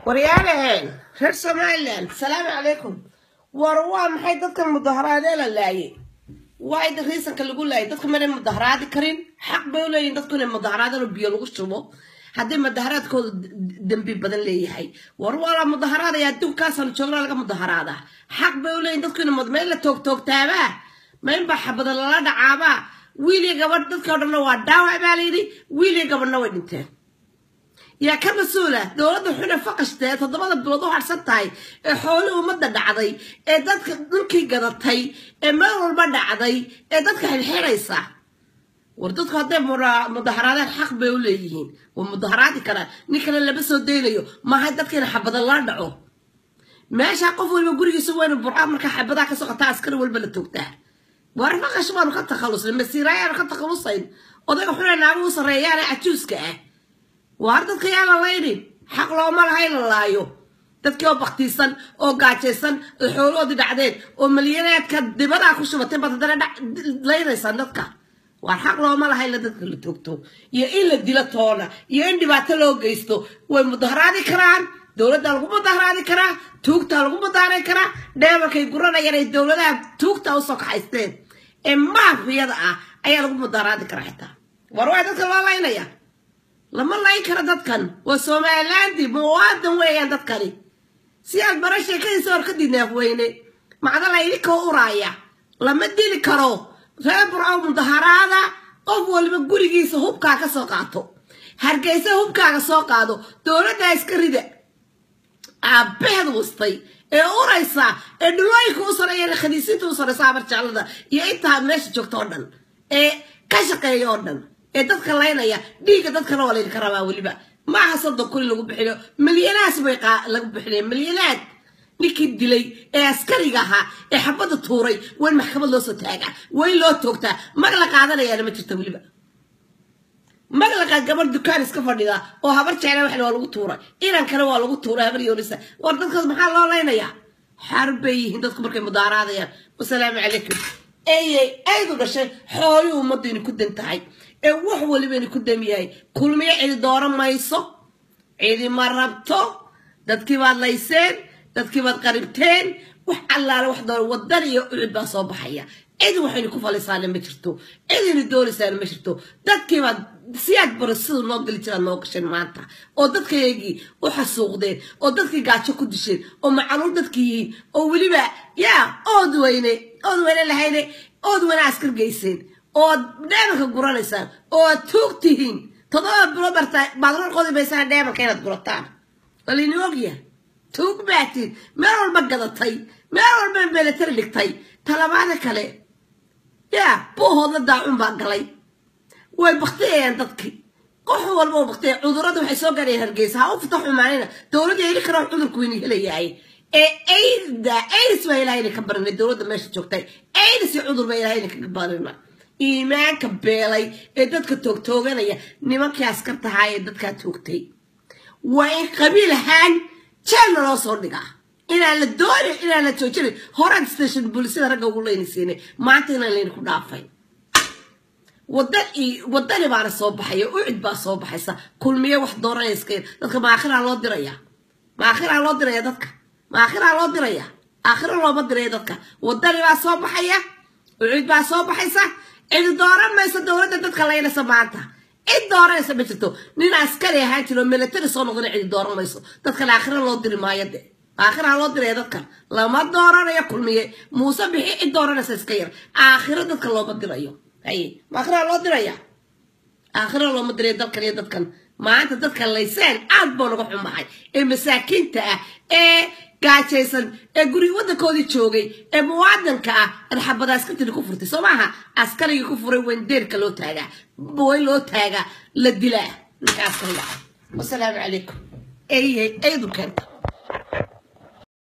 waryaalaheen reer somalilan asalaamu calaykum war waa maxay dadkan mudaharaadee la laayay waa ida riisanka lagu laayay dadka mana mudaharaadi karin xaq bay u leeyihin dadku inay mudaharaadaan oo biyo lagu shubo haddii mudaharaadkooda dembi badan leeyahay war waa la mudaharaadaya adduunkaasaan joogna laga mudaharaadaa xaq bay u leeyihin dadku ina meel la toogtoogtaabaa maynbaa xabada lala dhacaabaa wiil iyo gabadh dadkao dhanna waa dhaawac baa layidhi wiil iyo gabadhna way dhinteen yaa ka mas-uula dowladda xune faqashta ee toddobada bilood u harsan tahay ee xoolii ummadda dhacday ee dadka dhulkii gadatay ee meel walba dhacday ee dadka xilxiraysa war dadku hadday mudaharaadeen xaq bay u leeyihiin waa mudaharaadi karaan nin kale lama soo daynayo maaha dadka in xabada la dhaco meesha qof waliba gurigiisa waynu burca markaa xabadaa ka socotaa askari walba la toogtaa war faqash baanu ka takhalusnay masiiraayaanu ka takhalusayn odayga xune naagu u sarreeyaane cajuuska ah waar dadka yaa la laynin xaq looma laha in la laayo dadkii oo baktiisan oo gaajaysan oo xooloodii dhacdeen oo malyaneedka dibadaa ku shubatay baad haddana laynaysaan dadka waar xaq looma laha in la dadka la toogto iyo in la dilo toona iyo in dhibaato loo geysto way mudaharaadi karaan dowladdaa lagu mudaharaadi karaa tuugtaa lagu mudaharaadi karaa dheemarkay guranayaan ay dowladaha tuugtaa usoo kaxaysteen ee maafiyada ah ayaa lagu mudaharaadi karaa xitaa war waa dadka loo laynaya lama layn karo dadkan waa somalilaandi muwaadan weeyaan dadkani si aad bara sheekadiisa horkadii naafweyne macdala idinkoo uraaya lama dili karo reer burcow mudaharaada qof waliba gurigiisa hubkaa ka soo qaato hargeysa hubkaaga soo qaado dowladdaa iska rida aabaheed wastay ee uraysa ee dhulooyinka u sareeya khaniisiinta u sareysa abar jeclada iyo intaa meesha joogta oo dhan ee ka shaqeeya oo dhan ee dadka laynaya dhiigga dadkana waa laydinka rabaa weliba maaha soddon kun in lagu bixiyo milyanaas bay lagu bixinaya milyanaad ninkii dilay ee askariga ahaa ee xabadda tuuray waa in maxkamad loo soo taagaa waa in loo toogtaa mag la qaadanayaana ma jirta weliba mag la qaad gabar dukaan iska fadhida oo habar jecla waxna waa lagu tuuray inan kale waa lagu tuuray habar yoonisa war dadkaas maxaa loo laynayaa xaar bay yihiin dadku markay mudaaraadayaan wasalaamu calaykum eyey aydu dhashay xoolii ummaddu inay ku dan tahay ee wax waliba inay ku dam yahay kulmiyo cidi dooran mayso cidi ma rabto dadkii baad layseen dadkii baad qaribteen wax allaale wax doon wadan iyo ucud baa soo baxaya cid waxaynu ku falisaana ma jirto cidaynu doonaysaana ma jirto dadkii baad siyaad bara sida noo geli jiraad noo gasheen maanta oo dadkayagii u xasuuqdeen oo dadkii gaajo ku disheen oo macaluul dadkii yihiin oo weliba yaa ood weyne ood weyne lahayne ood weyne askar geyseen ood dheemanka guranaysaan oo aad tuug tihiin toddoba bilood bartaa baadroor qodi maysaan dheemanka inaad gurataan walini ogya tuug baatiin meel walba gadatay meel walba meelatari dhigtay talabaada kale yaa buuhoodla daacun baa galay way baktiyayaan dadkii qox walba oo baktiya cudurada waxay soo gaadhayeen hargeysa ha u fita xumaanina dowladda heli kara cudurku wayna helayahay ee ayda ayris baa ilahay inay ka barinay dowladda meesha joogtay ayris iyo cudur baa ilahay inay kaga barina iimaanka beelay ee dadka toogtooganaya nimankii askarta ahaa ee dadkaa toogtay waa in qabiil ahaan jeelna loo soo dhigaa inaan la doonin inaan la joojinin horaan station boolisada ragga ugu leynaysiinay maanta inaan layna ku dhaafay wadani baana soo baxaya ucid baa soo baxaysa kulmiye wax dooranayska dadka maakhiraa loo diraya maakhiraa loo diraya dadka maakhiraa loo diraya aakhira looma diraya dadka wadani baa soo baxaya ucid baa soo baxaysa cidi dooran mayso dowladda dadka laynaysa maanta cid dooranaysa ma jirto nin askari ahaan jiro milatari soo noqdana cidi dooran mayso dadkan aakhira loo diri maayo de aakhira loo diraya dadkan lama dooranayo kulmiye muuse bixi cid dooranaysa iska yar aakhiro dadka looma dirayo haye maakhira loo diraya aakhira looma dirayo dalkan iyo dadkan maanta dadka layseen aad buu naga xumahay ee masaakiinta ah ee gaajaysan ee guri waddankoodii joogay ee muwaadanka ah arxabada askartini ku furtay soo maaha askarigii ku furay wayn deerka loo taagaa wayn loo taagaa la dilaa ninka askariga ah wasalaamu calaykum eyey eydu keenta